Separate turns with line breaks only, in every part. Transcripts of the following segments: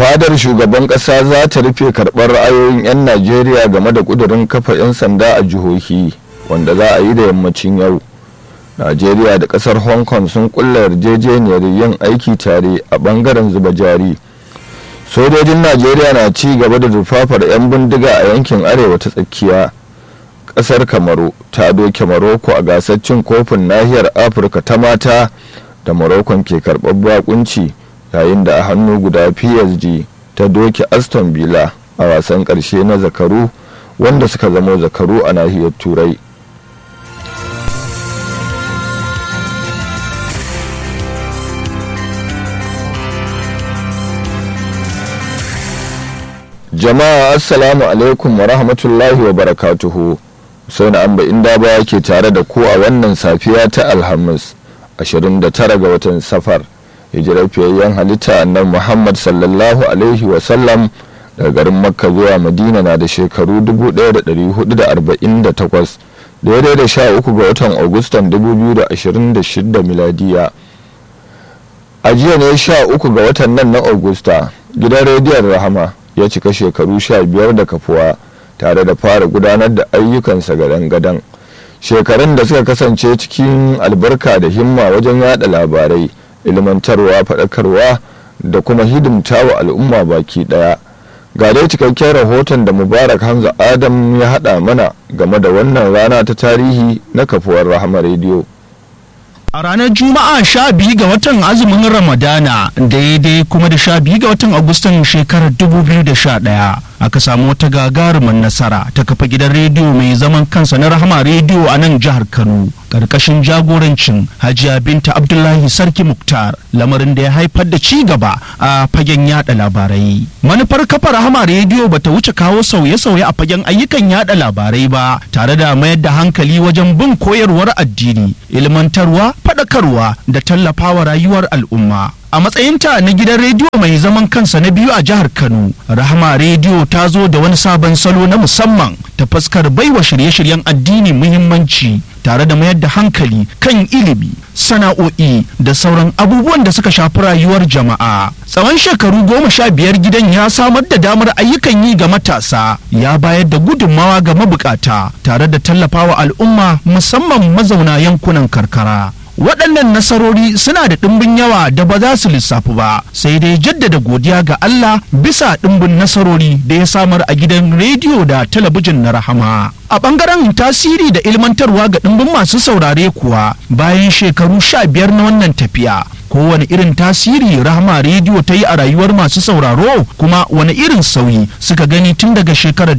fadar shugaban kasa za ta rufe karɓar ra'ayoyin 'yan najeriya game da ƙudurin kafa 'yan sanda a jihohi wanda za a yi da yammacin yau najeriya da ƙasar hong kong sun kulla yarjejeniyar yin aiki tare a ɓangaren zuba jari sojojin najeriya na ci gaba da rufafar 'yan bindiga a yankin arewa ta tsakiya ƙasar kamaru ta doke maroko a gasar cin kofin nahiyar afirka ta mata da marokon ke karɓar bakunci yayin da a hannu guda psg ta doke aston villa a wasan ƙarshe na zakaru wanda suka zamo zakaru a nahiyar turai jama'a assalamu alaikum wa rahmatullahi wa barakatuhu sai na amba inda ba ke tare da ku a wannan safiya ta alhamis 29 ga watan safar hijirar fiyayyen halitta annan muhammad sallallahu alaihi wasallam daga garin makka zuwa madina na da shekaru 1448 daidai da 13 ga watan agustan 2026 miladiya a jiya ne 13 ga watan nan na augusta gidan rediyon rahama ya cika shekaru 15 da kafuwa tare da fara gudanar da ayyukansa gadan-gadan shekarun da suka kasance cikin albarka da himma wajen yada labarai ilmantarwa faɗakarwa da kuma hidimta wa al'umma baki ɗaya ga dai cikakken rahoton da mubarak hamza adam ya haɗa mana game da wannan rana ta tarihi na kafuwar rahama rediyo
A ranar Juma'a sha biyu ga watan azumin Ramadana daidai kuma da sha biyu ga watan Agustan shekarar 2011 aka samu wata gagarumin nasara ta kafa gidan rediyo mai zaman kansa na Rahama rediyo a nan jihar Kano. Karkashin jagorancin Hajiya Binta Abdullahi Sarki Muktar lamarin da ya haifar da ci gaba a fagen yada labarai. Manufar kafa Rahama rediyo bata wuce kawo sauye-sauye a fagen ayyukan yada labarai ba tare da mayar da hankali wajen bin koyarwar addini, ilmantarwa, faɗakarwa da tallafawa rayuwar al'umma. a matsayinta na gidan rediyo mai zaman kansa na biyu a jihar kano rahama rediyo ta zo da wani sabon salo na musamman ta fuskar baiwa shirye-shiryen addini muhimmanci tare da mayar da hankali kan ilimi sana'o'i da sauran abubuwan da suka shafi rayuwar jama'a tsawon shekaru goma sha biyar gidan ya samar da damar ayyukan yi ga matasa ya bayar da gudunmawa ga mabukata tare da tallafawa al'umma musamman mazauna yankunan karkara waɗannan nasarori suna da ɗimbin yawa da ba za su lissafu ba sai dai jaddada godiya ga Allah bisa ɗimbin nasarori da ya samar a gidan rediyo da talabijin na rahama a ɓangaren tasiri da ilmantarwa ga ɗimbin masu saurare kuwa bayan shekaru sha biyar na wannan tafiya kowane irin tasiri rahama rediyo ta yi a rayuwar masu sauraro kuma wani irin sauyi suka gani tun daga shekarar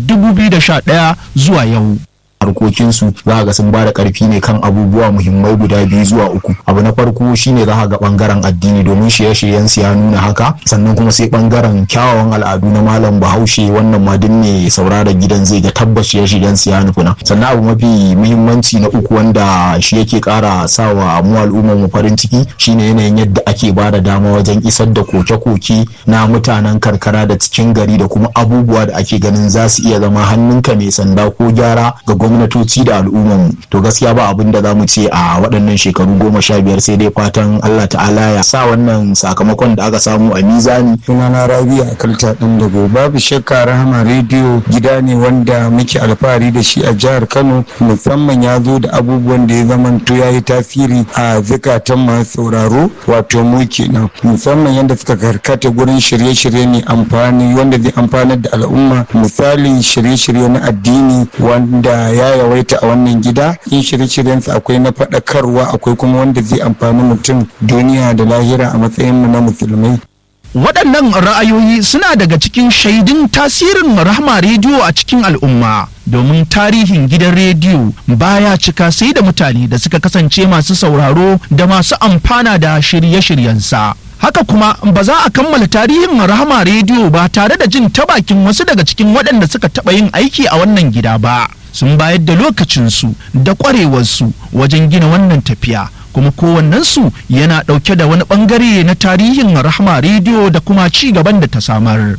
2011 zuwa yau
harkokinsu za ga sun bada karfi ne kan abubuwa muhimmai guda biyu zuwa uku abu na farko shine za ga bangaren addini domin shirye-shiryen su ya nuna haka sannan kuma sai bangaren kyawawan al'adu na malam bahaushe wannan ma duk ne sauraron gidan zai ga tabbas shirye-shiryen su ya nufuna sannan abu mafi muhimmanci na uku wanda shi yake kara sawa mu al'ummar mu farin ciki shine yanayin yadda ake bada dama wajen isar da koke-koke na mutanen karkara da cikin gari da kuma abubuwa da ake ganin za su iya zama hannunka mai sanda ko gyara ga gwamnatoci da al'umman to gaskiya ba abin da za mu ce a waɗannan shekaru goma sha biyar sai dai fatan Allah ta'ala ya sa wannan sakamakon da aka samu a mizani
sunana rabi a kalta ɗin dago babu shakka rahama rediyo gida ne wanda muke alfahari da shi a jihar kano musamman ya zo da abubuwan da ya zamanto ya yi tasiri a zukatan masu sauraro wato mu kenan musamman yadda suka karkata gurin shirye-shirye ne amfani wanda zai amfanar da al'umma misali shirye-shirye na addini wanda ya yawaita a wannan gida in shirye-shiryensa akwai na faɗakarwa akwai kuma wanda zai amfani mutum duniya da lahira a matsayin mu na musulmai
waɗannan ra'ayoyi suna daga cikin shaidun tasirin rahama rediyo a cikin al'umma domin tarihin gidan rediyo baya cika sai da mutane da suka kasance masu sauraro da masu amfana da shirye-shiryensa haka kuma ba za a kammala tarihin rahama rediyo ba tare da jin ta bakin wasu daga cikin waɗanda suka taɓa yin aiki a wannan gida ba sun bayar da lokacinsu da ƙwarewarsu wajen gina wannan tafiya kuma kowannensu yana ɗauke da wani ɓangare na tarihin rahama rediyo da kuma ci gaban da ta samar.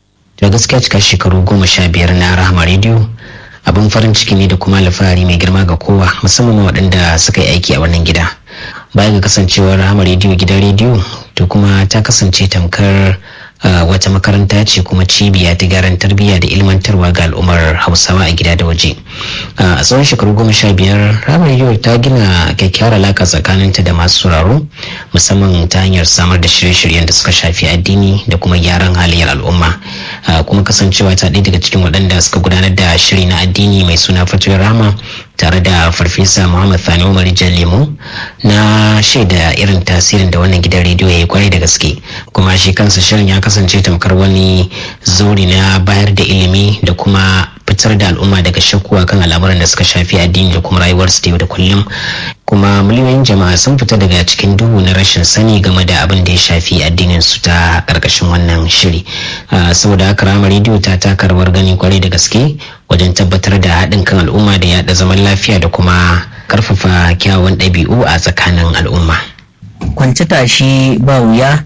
da gaskiya cika shekaru goma sha biyar na rahama rediyo abin farin ciki ne da kuma alfahari mai girma ga kowa musamman waɗanda suka yi aiki a wannan gida baya ga kasancewar rahama rediyo gidan rediyo to kuma ta kasance tamkar wata makaranta ce kuma cibiya ta gyaran tarbiyya da ilmantarwa ga al'ummar hausawa a gida da waje a tsawon shekaru goma sha biyar ramar yau ta gina kyakkyawar alaka tsakaninta da masu sauraro musamman ta hanyar samar da shirye-shiryen da suka shafi addini da kuma gyaran halayyar al'umma kuma kasancewa ta ɗaya daga cikin waɗanda suka gudanar da shiri na addini mai suna fatuwar rama tare da farfesa muhammad thani umar lemo na shaida irin tasirin da wannan gidan rediyo ya yi kwarai da gaske kuma shi kansa shirin ya kasance tamkar wani zauri na bayar da ilimi da kuma fitar da al'umma daga shakkuwa kan al'amuran da suka shafi addini da kuma rayuwar su yau da kullum kuma miliyoyin jama'a sun fita daga cikin duhu na rashin sani game da abin da ya shafi addinin su ta karkashin wannan shiri saboda haka rama rediyo ta taka rawar gani kwarai da gaske wajen tabbatar da haɗin kan al'umma da yaɗa zaman lafiya da kuma karfafa kyawun ɗabi'u a tsakanin al'umma
kwance tashi ba wuya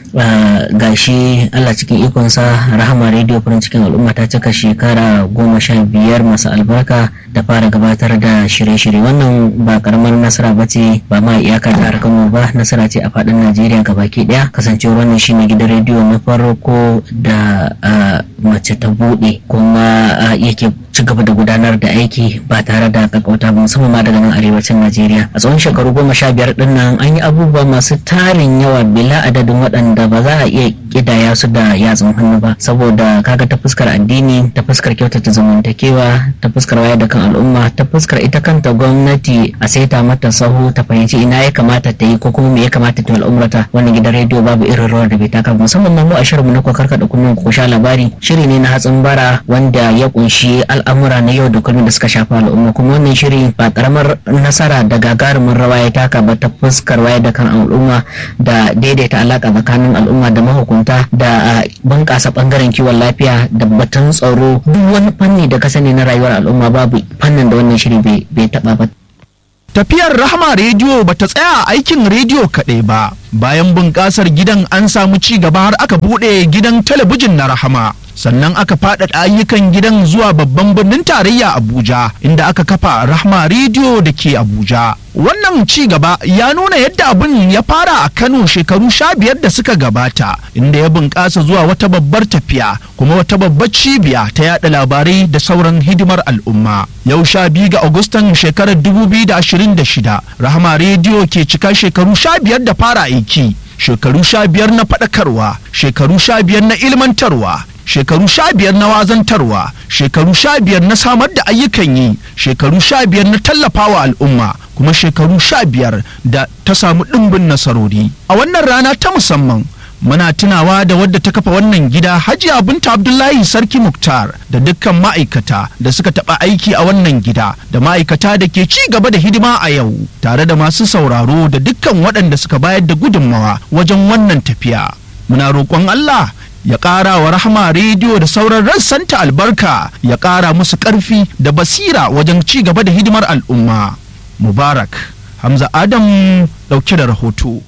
gashi Allah cikin ikonsa rahama radio farin cikin al'umma ta cika shekara goma sha biyar masu albarka da fara gabatar da shirye-shirye wannan ba karamar nasara ba ce ba ma iyaka jihar Kano ba nasara ce a faɗin Najeriya baki ɗaya kasancewar wannan shine gidan rediyo na farko da mace ta buɗe kuma yake ci gaba da gudanar da aiki ba tare da kakauta ba musamman ma daga nan arewacin Najeriya a tsawon shekaru goma sha biyar ɗin nan an yi abubuwa masu tarin yawa bila adadin waɗanda ba za a iya kidaya su da yatsun hannu ba saboda kaga ta fuskar addini ta fuskar kyautata zamantakewa ta fuskar wayar da kan al'umma ta fuskar ita kanta gwamnati a saita mata sahu ta fahimci ina ya kamata ta yi ko kuma me ya kamata ta al'umrata wannan gidan rediyo babu irin rawar da bai taka musamman ma mu a shirinmu na kokar kada kullum ko sha labari shiri ne na hatsin bara wanda ya kunshi al'amura na yau da kullum da suka shafi al'umma kuma wannan shiri ba karamar nasara da gagarumin rawa ya taka ba ta fuskar wayar da kan al'umma da daidaita alaka tsakanin al'umma da mahukunta da bunƙasa ɓangaren kiwon lafiya da batun tsaro duk wani fanni da ka sani na rayuwar al'umma babu fannin da wannan shiri bai taɓa ba.
Tafiyar Rahama Rediyo ba ta tsaya a aikin rediyo kaɗai ba, bayan bunƙasar gidan an samu ci gaba har aka buɗe gidan talabijin na Rahama. sannan aka faɗaɗa ayyukan gidan zuwa babban birnin tarayya abuja inda aka kafa rahma rediyo da ke abuja wannan ci gaba ya nuna yadda abin ya fara a kano shekaru sha biyar da suka gabata inda ya bunƙasa zuwa wata babbar tafiya kuma wata babbar cibiya ta yada labarai da sauran hidimar al'umma yau sha biyu ga agustan shekarar dubu biyu da ashirin da shida rahma rediyo ke cika shekaru sha biyar da fara aiki shekaru sha biyar na faɗakarwa shekaru sha biyar na ilmantarwa shekaru sha biyar na wazantarwa shekaru sha biyar na samar da ayyukan yi shekaru sha biyar na tallafawa al'umma kuma shekaru sha biyar da ta samu ɗimbin nasarori a wannan rana ta musamman muna tunawa da wadda ta kafa wannan gida hajiya binta abdullahi sarki muktar da dukkan ma'aikata da suka taɓa aiki a wannan gida da ma'aikata da ke ci gaba da hidima a yau tare da masu sauraro da dukkan waɗanda suka bayar da gudunmawa wajen wannan tafiya muna roƙon allah ya ƙara wa rahama rediyo da sauran rassanta albarka ya ƙara musu ƙarfi da basira wajen ci gaba da hidimar al'umma mubarak hamza adam ɗauke da rahoto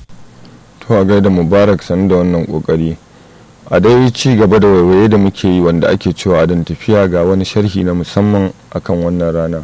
to a gaida mubarak sanu da wannan ƙoƙari a dai ci gaba da waiwaye da muke yi wanda ake cewa don tafiya ga wani sharhi na musamman akan wannan rana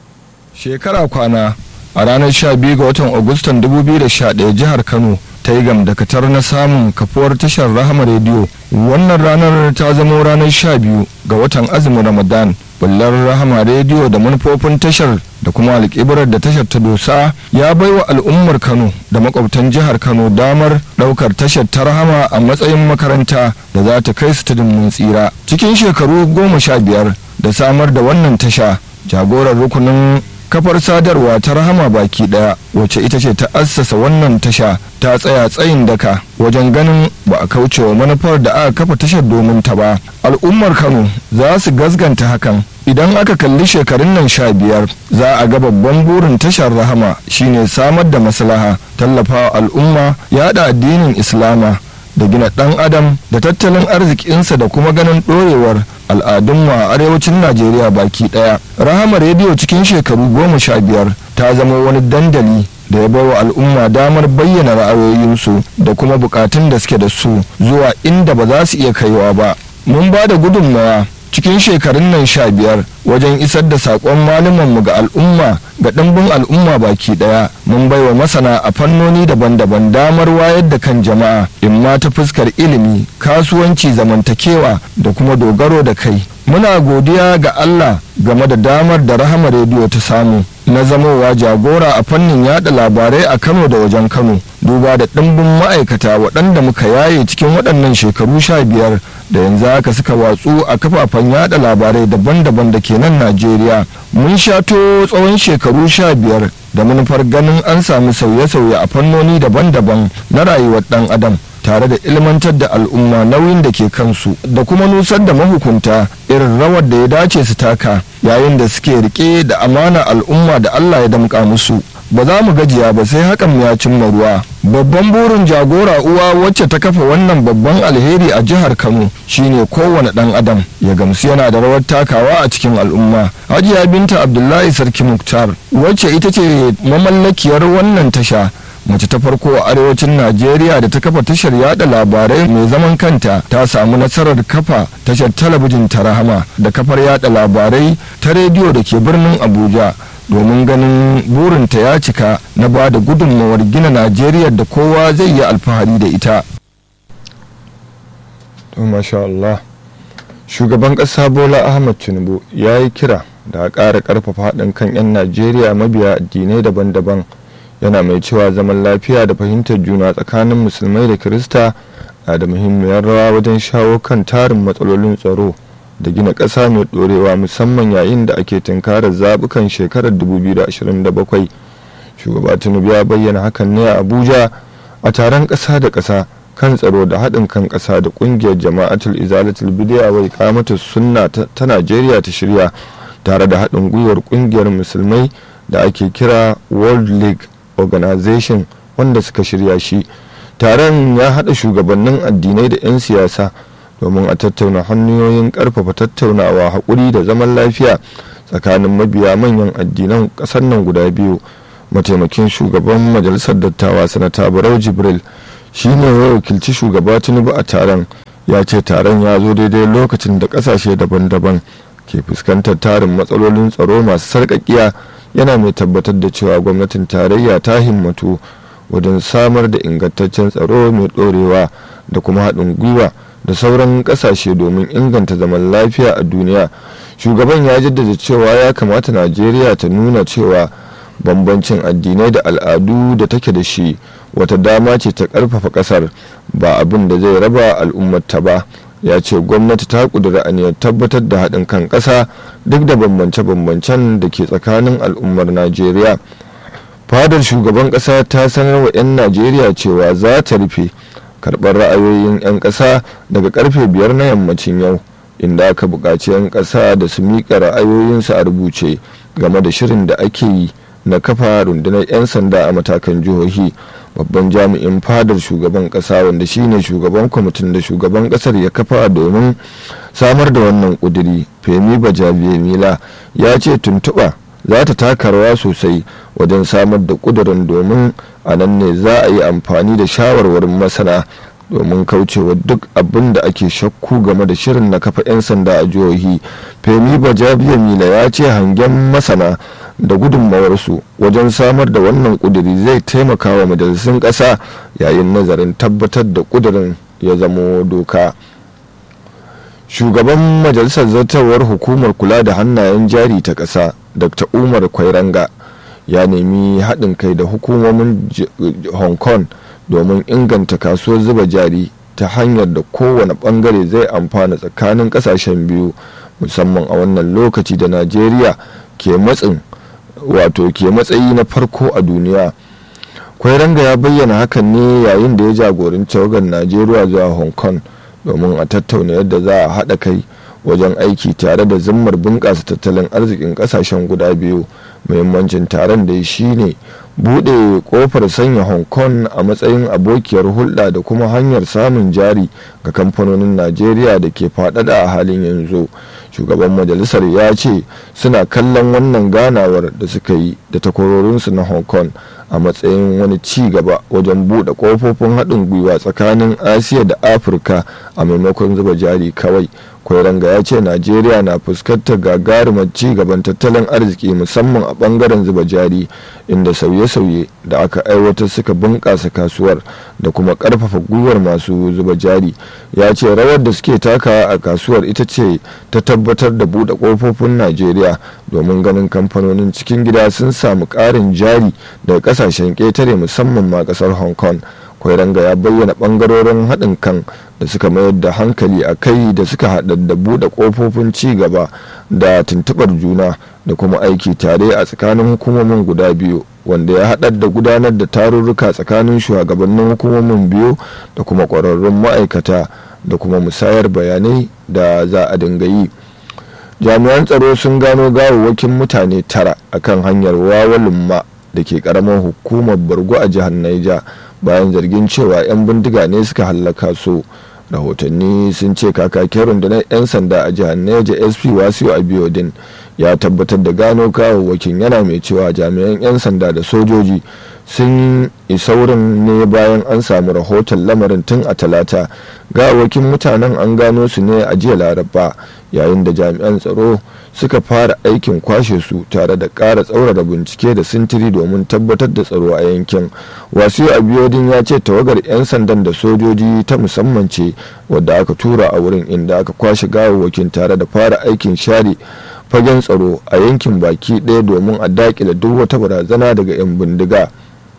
shekara kwana a ranar 12 ga watan agustan 2011 jihar kano ta yi gamdakatar na samun kafuwar tashar rahama rediyo wannan ranar ta zama ranar sha biyu ga watan azumin ramadan bullar rahama rediyo da manufofin tashar da kuma alƙibirar da tashar ta dosa ya baiwa al'ummar kano da makwabtan jihar kano damar ɗaukar tashar ta rahama a matsayin makaranta da za ta kai su ta mun tsira cikin shekaru goma sha biyar da samar da wannan tasha jagorar rukunin kafar sadarwa ta rahama baki daya wacce ita ce ta assasa wannan tasha ta tsaya tsayin daka wajen ganin ba a kauce wa manufar da aka kafa tashar domin ta ba al'ummar kano za su gasganta hakan idan aka kalli shekarun nan sha biyar za a ga babban burin tashar rahama shine samar da maslaha tallafawa al'umma yada addinin islama da gina ɗan adam da tattalin arzikinsa da kuma ganin ɗorewar al'adunmu a arewacin najeriya baki ɗaya rahama rediyo cikin shekaru goma sha biyar ta zama wani dandali da ya bawa al'umma damar bayyana ra'ayoyinsu da kuma bukatun da suke da su zuwa inda ba za su iya kaiwa ba mun ba da gudunmawa cikin shekarun nan sha biyar wajen isar da saƙon malumanmu ga al'umma ga ɗimbin al'umma baki ɗaya mun baiwa masana a fannoni daban-daban damar wayar da kan jama'a in ma ta fuskar ilimi kasuwanci zamantakewa da kuma dogaro da kai muna godiya ga Allah game da damar da rahama rediyo ta samu na zamowa jagora a fannin yada labarai a Kano da wajen Kano duba da ɗimbin ma'aikata waɗanda muka yaye cikin waɗannan shekaru sha biyar da yanzu haka suka watsu a kafafen yada labarai daban-daban da ke nan Najeriya mun shato tsawon shekaru sha biyar da manufar ganin an sami sauye-sauye a fannoni daban-daban na rayuwar ɗan adam tare da ilmantar da al'umma nauyin da ke kansu da kuma nusar da mahukunta irin rawar da ya dace su taka yayin da suke rike da amana al'umma da Allah ya damƙa musu ba za mu gajiya ba sai hakan ya cimma ruwa babban burin jagora uwa wacce ta kafa wannan babban alheri a jihar kano shine kowane ɗan adam ya gamsu yana da rawar takawa a cikin al'umma hajiya binta abdullahi sarki muktar wacce ita ce mamallakiyar wannan tasha mace ta farko a arewacin najeriya da ta kafa tashar yada labarai mai zaman kanta ta samu nasarar kafa tashar talabijin ta rahama da kafar yada labarai ta rediyo da ke birnin abuja domin ganin burinta ya cika na ba da gudunmawar gina najeriya da kowa zai yi alfahari da ita shugaban ƙasa bola ahmad tinubu ya yi kira da a ƙara ƙarfafa haɗin kan 'yan najeriya mabiya addinai daban-daban yana mai cewa zaman lafiya da fahimtar juna tsakanin musulmai da kirista na da muhimmiyar rawa wajen shawo kan tarin matsalolin tsaro da gina ƙasa mai ɗorewa musamman yayin da ake tunkarar zaɓukan shekarar 2027 shugaba tinubu ya bayyana hakan ne a abuja a taron ƙasa da ƙasa kan tsaro da haɗin kan ƙasa da ƙungiyar jama'atul izalatul bidiya wai kamata sunna ta najeriya ta shirya tare da haɗin gwiwar ƙungiyar musulmai da ake kira world league organization wanda suka shirya shi taron ya haɗa shugabannin addinai da 'yan siyasa domin a tattauna hanyoyin ƙarfafa tattaunawa haƙuri da zaman lafiya tsakanin mabiya manyan addinan ƙasar nan guda biyu mataimakin shugaban majalisar dattawa sanata barau jibril shine ya wakilci shugaba tinubu a taron ya ce taron ya zo daidai lokacin da ƙasashe daban-daban ke fuskantar tarin matsalolin tsaro masu sarƙaƙiya yana mai tabbatar da cewa gwamnatin tarayya ta himmatu wajen samar da ingantaccen tsaro mai ɗorewa da kuma haɗin gwiwa da sauran ƙasashe domin inganta zaman lafiya a duniya shugaban ya jaddada cewa ya kamata najeriya ta nuna cewa bambancin addinai da al'adu da take da shi wata dama ce ta ƙarfafa ƙasar ba abin da zai raba al'ummarta ba ya ce gwamnati ta kudura aniyar tabbatar da haɗin kan ƙasa duk da bambance-bambancen da ke tsakanin al'ummar najeriya fadar shugaban ƙasa ta sanar wa 'yan najeriya cewa za ta rufe karɓar ra'ayoyin 'yan ƙasa daga karfe biyar na yammacin yau inda aka buƙaci 'yan ƙasa da su miƙa ra'ayoyinsu a rubuce game da shirin da ake yi na kafa rundunar 'yan sanda a matakan jihohi babban jami'in fadar shugaban kasa wanda shine shugaban kwamitin da shugaban kasar ya kafa domin samar da wannan kuduri femi bajabiya mila ya ce tuntuɓa za ta taka rawa sosai wajen samar da kudurin domin a nan ne za a yi amfani da shawarwarin masana domin kaucewa duk abin da ake shakku game da shirin na kafa 'yan sanda a jihohi femi bajabiya mila ya ce hangen masana da gudunmawarsu wajen samar da wannan kuduri zai taimaka wa majalisun ƙasa yayin nazarin tabbatar da kudurin ya zamo doka shugaban majalisar zartarwar hukumar kula da hannayen jari ta ƙasa dr umar kwairanga ya nemi haɗin kai da hukumomin hong kong domin inganta kasuwar zuba jari ta hanyar da kowane ɓangare zai amfana tsakanin ƙasashen biyu musamman a wannan lokaci da najeriya ke matsin wato ke matsayi na farko a duniya kwairanga ya bayyana hakan ne yayin da ya jagoranci tawagar najeriya zuwa hong kong domin a tattauna yadda za a haɗa kai wajen aiki tare da zimmar bunƙasa tattalin arzikin ƙasashen guda biyu muhimmancin taron da shi ne buɗe ƙofar sanya hong kong a matsayin abokiyar hulɗa da kuma hanyar samun jari ga kamfanonin najeriya da ke faɗaɗa a halin yanzu shugaban majalisar ya ce suna kallon wannan ganawar da suka yi da takwarorinsu na hong kong a matsayin wani ci gaba wajen buɗe ƙofofin haɗin gwiwa tsakanin asiya da afirka a maimakon zuba jari kawai kwairanga ya ce najeriya na fuskantar gagarumar ci gaban tattalin arziki musamman a bangaren zuba jari inda sauye-sauye da aka aiwatar suka bunƙasa kasuwar da kuma ƙarfafa gwiwar masu zuba jari ya ce rawar da suke takawa a kasuwar ita ce ta tabbatar da buɗe ƙofofin najeriya domin ganin kamfanonin cikin gida sun samu ƙarin jari daga ƙasashen ƙetare musamman ma ƙasar hong kong kwairanga ya bayyana ɓangarorin haɗin kan da suka mayar da hankali a kai da suka haɗa da buɗe ƙofofin ci gaba da tuntuɓar juna da kuma aiki tare a tsakanin hukumomin guda biyu wanda ya haɗar da gudanar da tarurruka tsakanin shugabannin hukumomin biyu da kuma ƙwararrun ma'aikata da kuma musayar bayanai da za a dinga yi jami'an tsaro sun gano gawawwakin mutane tara akan hanyar wawalumma da ke karamar hukumar bargo a jihar naija bayan zargin cewa 'yan bindiga ne suka hallaka su rahotanni sun ce kakakin rundunar 'yan sanda a jihar neja sp wasu abiodin ya tabbatar da gano kawawwakin yana mai cewa jami'an 'yan sanda da sojoji sun isa wurin ne bayan an samu rahoton lamarin tun a talata gawakin mutanen an gano su ne a jiya laraba yayin da jami'an tsaro suka fara aikin kwashe su tare da ƙara tsaurara bincike da sintiri domin tabbatar da tsaro a yankin wasu abiodin ya ce tawagar 'yan sandan da sojoji ta musamman ce wadda aka tura a wurin inda aka kwashe gawawwakin tare da fara aikin share fagen tsaro a yankin baki ɗaya domin a daƙile duk wata barazana daga 'yan bindiga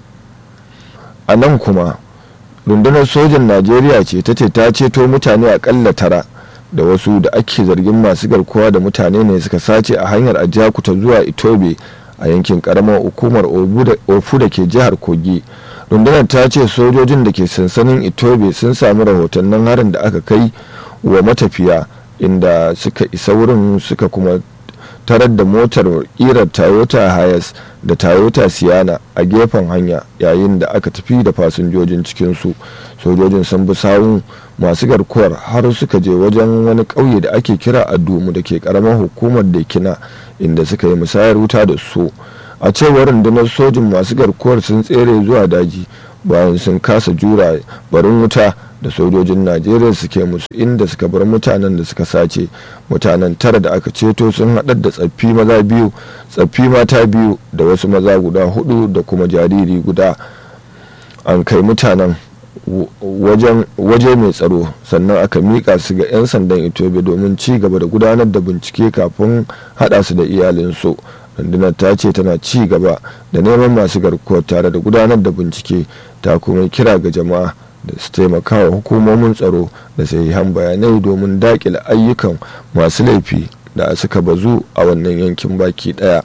a nan kuma rundunar sojan najeriya ce ta ce ta ceto mutane akalla tara da wasu da ake zargin masu garkuwa da mutane ne suka sace a hanyar ajakuta zuwa itobe a yankin karamar hukumar ofu da ke jihar kogi rundunar ta ce sojojin da ke sansanin itobe sun sami rahotannin harin da aka kai wa matafiya inda suka isa wurin suka kuma tarar da motar kirar toyota hayas da toyota siana a gefen hanya yayin da aka tafi da fasinjojin cikinsu sojojin sun bi sawun masu garkuwar har suka je wajen wani ƙauye da ake kira adumu da ke karamar hukumar dekina inda suka yi musayar wuta da su a cewar rundunar sojin masu garkuwar sun tsere zuwa daji bayan sun kasa jura barin wuta da sojojin najeriya suke musu inda suka bar mutanen da suka sace mutanen tara da aka ceto sun haɗar da tsaffi maza biyu tsaffi mata biyu da wasu maza guda hudu da kuma jariri guda an kai mutanen waje mai tsaro sannan aka miƙa su ga 'yan sandan itobe domin ci gaba da gudanar da bincike kafin haɗa su da iyalinsu rundunar ta ce tana ci gaba da neman masu garkuwar tare da gudanar da bincike ta kuma kira ga jama'a da su taimaka wa hukumomin tsaro da sahihan bayanai domin daƙile ayyukan masu laifi da suka bazu a wannan yankin baki ɗaya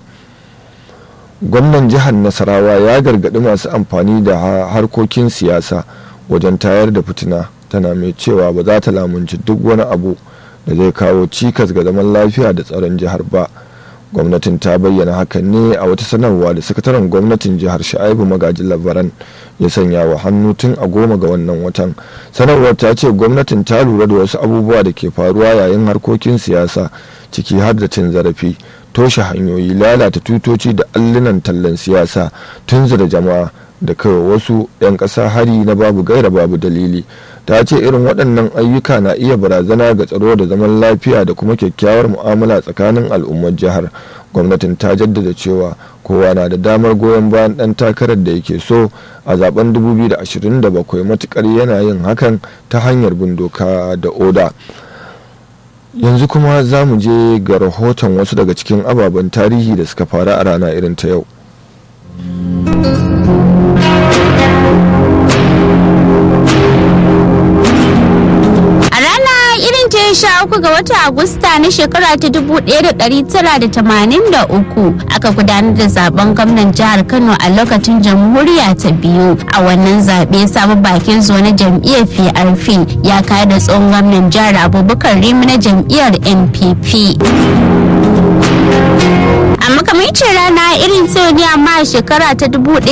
gwamnan jihar nasarawa ya gargaɗi masu amfani da harkokin siyasa wajen tayar da fitina tana mai cewa ba za ta lamunci duk wani abu da zai kawo cikas ga zaman lafiya da tsaron jihar ba gwamnatin ta bayyana hakan ne a wata sanarwa da sakataren gwamnatin jihar sha'ibu magaji labaran ya sanya wa hannu tun a goma ga wannan watan sanarwar ta ce gwamnatin ta lura da wasu abubuwa da ke faruwa yayin harkokin siyasa ciki har da cin zarafi toshe hanyoyi lalata tutoci da allunan tallan siyasa tunzura jama'a da kawai wasu 'yan ƙasa hari na babu gaira babu dalili ta ce irin waɗannan ayyuka na iya barazana ga tsaro da zaman lafiya da kuma kyakkyawar mu'amala tsakanin al'ummar jihar gwamnatin ta jaddada cewa kowa na da damar goyon bayan ɗan takarar da yake so a zaben 2027 matukar yana yin hakan ta hanyar bin doka da oda yanzu kuma za mu je ga rahoton wasu daga cikin ababen tarihi da suka faru a rana irin ta yau
sha uku ga watan Agusta na shekara ta dubu ɗaya da ɗari tara da tamanin da uku aka gudanar da zaben gwamnan jihar Kano a lokacin jamhuriya ta biyu a wannan zaɓe sabon bakin zo na jam'iyyar PRP ya kayar da tsohon gwamnan jihar Abubakar Rimi na jam'iyyar NPP. a makamancin rana irin ne amma a shekara ta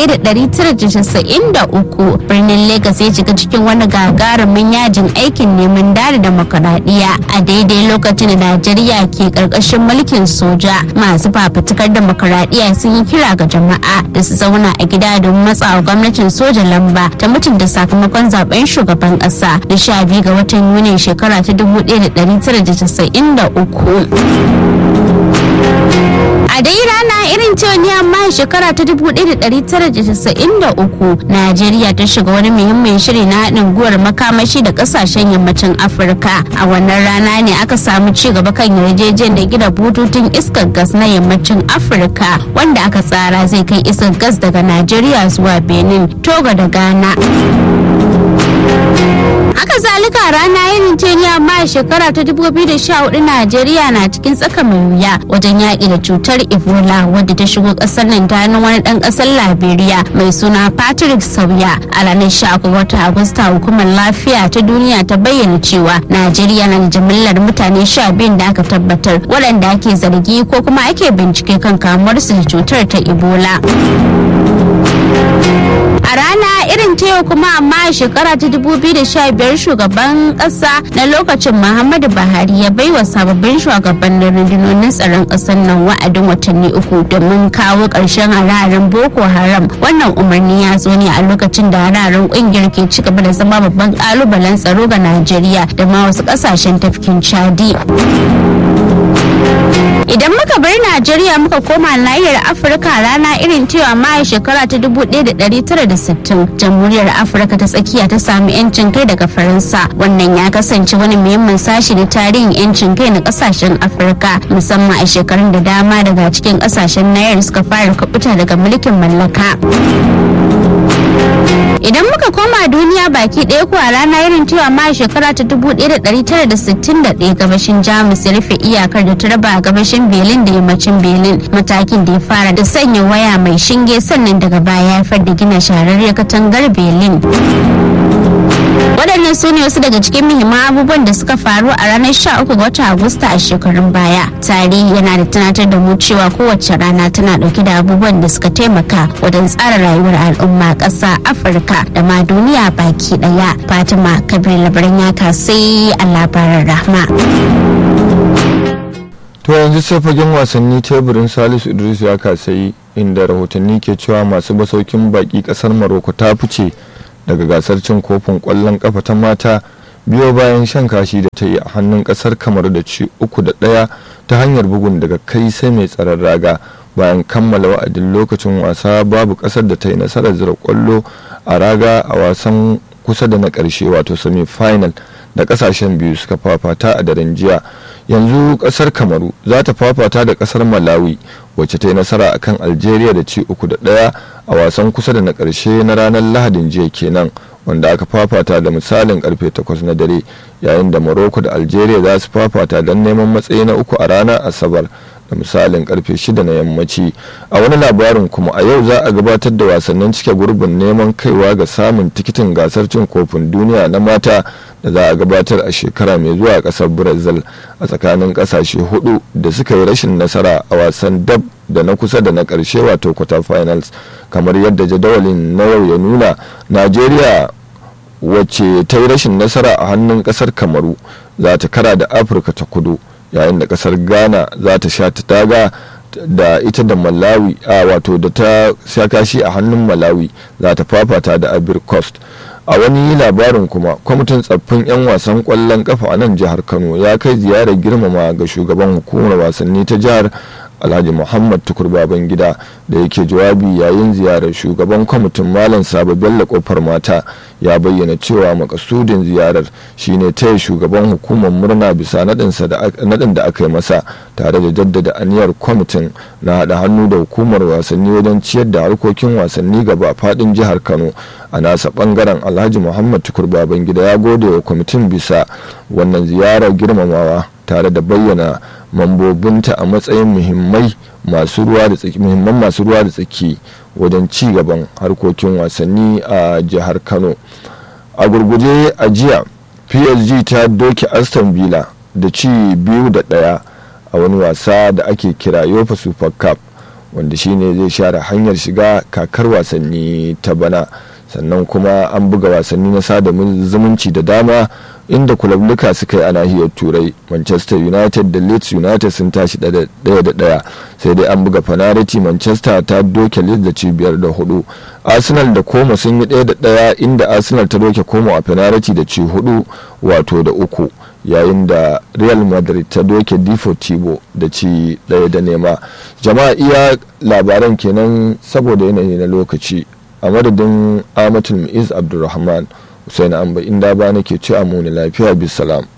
1993 birnin Legas ya shiga cikin wani gagarumin yajin aikin neman dare demokaradiyya a daidai lokacin da Najeriya ke karkashin mulkin soja masu fafutukar demokaradiyya sun yi kira ga jama'a da su zauna a gida don matsawa gwamnatin soja lamba ta mutunta sakamakon zaben shugaban kasa da sha biyu ga watan Yuni shekara ta 1993 a dai rana irin ta ne amma shekara ta 1993 najeriya ta shiga wani muhimmin shiri na haɗin guwar makamashi da ƙasashen yammacin afirka a wannan rana ne aka samu ci gaba kan yarjejen da gina bututun iskar gas na yammacin afirka wanda aka tsara zai kai iskar gas daga najeriya zuwa benin togo da ghana haka zalika rana irin ce ne amma a shekara ta 2014 najeriya na cikin tsaka mai wuya wajen yaƙi da cutar ebola wadda ta shigo ƙasar nan ta hannun wani ɗan ƙasar liberia mai suna patrick sauya a ranar 13 watan agusta hukumar lafiya ta duniya ta bayyana cewa najeriya na da jimillar mutane 12 da aka tabbatar waɗanda ake zargi ko kuma ake bincike kan kamuwarsu da cutar ta ebola a rana irin ta yau kuma amma a shekara ta 2015 shugaban kasa na lokacin muhammadu buhari ya baiwa sababbin shugabannin rundunonin tsaron kasar nan wa'adin watanni uku domin kawo ƙarshen hararen boko haram wannan umarni ya zo ne a lokacin da hararen ƙungiyar ke ci gaba da zama babban ƙalubalen tsaro ga najeriya da ma wasu ƙasashen tafkin chadi idan muka bar najeriya muka koma nahiyar afirka rana irin cewa ma shekara ta 1960 jamhuriyar afirka ta tsakiya ta sami yancin kai daga faransa wannan ya kasance wani muhimmin sashi na tarihin yancin kai na kasashen afirka musamman a shekarun da dama daga cikin kasashen nahiyar suka fara kubuta daga mulkin mallaka idan muka koma duniya baki ɗaya kuwa rana irin cewa ma shekara ta 1961 gabashin jamus ya rufe iyakar da ta raba gabashin belin da yammacin belin matakin da ya fara da sanya waya mai shinge sannan daga baya ya haifar da gina shahararriyar katangar belin waɗannan su ne wasu daga cikin muhimman abubuwan da suka faru a ranar 13 ga watan agusta a shekarun baya tarihi yana da tunatar da mu cewa kowace rana tana ɗauke da abubuwan da suka taimaka wajen tsara rayuwar al'umma ƙasa afirka da ma duniya baki ɗaya fatima kabir labaran ya sai a labaran rahma
to yanzu sai fagen wasanni teburin salisu idris ya kasayi inda rahotanni ke cewa masu basaukin baki kasar maroko ta fice daga gasar cin kofin kwallon kafa ta mata biyo bayan shan kashi da ta yi a hannun kasar kamar da ci uku da ɗaya ta hanyar bugun daga kai sai mai tsaron raga bayan kammala wa'adin lokacin wasa babu kasar da ta yi nasarar zira kwallo a raga a wasan kusa da na ƙarshe wato semi final da kasashen biyu suka fafata a daren jiya yanzu kasar kamaru za ta fafata da kasar malawi wacce ta yi nasara akan algeria da ci uku da ɗaya a wasan kusa da na ƙarshe na ranar lahadin jiya kenan wanda aka fafata da misalin karfe 8 na dare yayin da morocco da algeria za su fafata don neman matsayi na uku a ranar asabar da misalin karfe 6 na yammaci a wani labarin kuma a yau za a gabatar da wasannin cike gurbin neman kaiwa ga samun tikitin gasar cin kofin duniya na mata da za a gabatar a shekara mai zuwa kasar brazil a tsakanin kasashe hudu da suka yi rashin nasara a wasan dab da na kusa da na karshe wato quarter finals kamar yadda jadawalin na yau ya nuna najeriya wacce ta yi rashin nasara a hannun kasar kamaru za ta kara da afirka ta kudu yayin da kasar ghana za ta sha ta taga da ita da malawi a wato da ta sha kashi a hannun malawi za ta fafata da abir coast a wani labarin kuma kwamitin tsaffin 'yan wasan kwallon kafa a nan jihar kano ya kai ziyarar girmama ga shugaban hukumar wasanni ta jihar alhaji muhammad tukur baban gida da yake jawabi yayin ziyarar shugaban kwamitin malam sabo bello kofar mata ya bayyana cewa makasudin ziyarar shine taya shugaban hukumar murna bisa nadin da aka yi masa tare da jaddada aniyar kwamitin na haɗa hannu da hukumar wasanni wajen ciyar da harkokin wasanni gaba fadin jihar kano a nasa bangaren alhaji muhammad tukur baban gida ya gode wa kwamitin bisa wannan ziyarar girmamawa tare da bayyana mambobinta a matsayin muhimmai masu ruwa da tsaki muhimman masu ruwa da tsaki wajen ci gaban harkokin wasanni a jihar kano a gurguje a jiya psg ta doke aston villa da ci biyu da daya a wani wasa da ake kira yofa super cup wanda shine zai share hanyar shiga kakar wasanni ta bana sannan kuma an buga wasanni na sada zumunci da dama inda kulabluka suka yi a nahiyar turai manchester united da leeds united sun tashi daya da daya sai dai an buga fanariti manchester ta doke leeds da cibiyar da hudu arsenal da koma sun yi daya da daya inda arsenal ta doke koma a fanariti da ci hudu wato da uku yayin da real madrid ta doke deportivo da ci daya da nema jama'a iya labaran kenan saboda yanayi na lokaci a madadin amatul mu'iz abdulrahman Hussein Amba inda ba nake ci a muni lafiya bisalam.